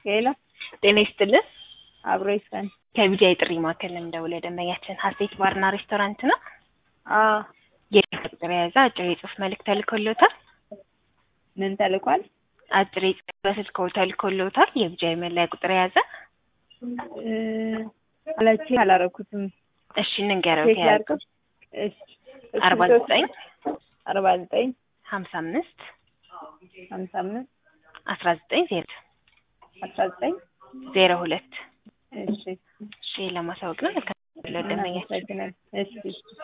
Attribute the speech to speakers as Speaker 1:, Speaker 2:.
Speaker 1: ሄሎ
Speaker 2: ጤና ይስጥልን።
Speaker 1: አብሮ ይስፈን።
Speaker 2: ከቢጃ የጥሪ ማዕከል ነው የምደውለው። ደንበኛችን ሀሴት ባርና ሬስቶራንት ነው።
Speaker 1: አዎ
Speaker 2: የቁጥር የያዘ አጭር የጽሁፍ መልእክት ተልኮሎታል።
Speaker 1: ምን ተልኳል?
Speaker 2: አጭር የጽሁፍ በስልክ ተልኮሎታል። የቢጃ የመለያ ቁጥር የያዘ
Speaker 1: እ አላቺ አላረኩትም።
Speaker 2: እሺ እንንገረው።
Speaker 1: ቼክ ላድርገው። እሺ
Speaker 2: አርባ ዘጠኝ
Speaker 1: አርባ ዘጠኝ
Speaker 2: ሀምሳ አምስት
Speaker 1: ሀምሳ አምስት
Speaker 2: አስራ ዘጠኝ ዜሮ
Speaker 1: አስራ ዘጠኝ
Speaker 2: ዜሮ ሁለት
Speaker 1: እሺ
Speaker 2: እሺ ለማሳወቅ ነው። ደንበኛችን
Speaker 1: እናመሰግናለን። እሺ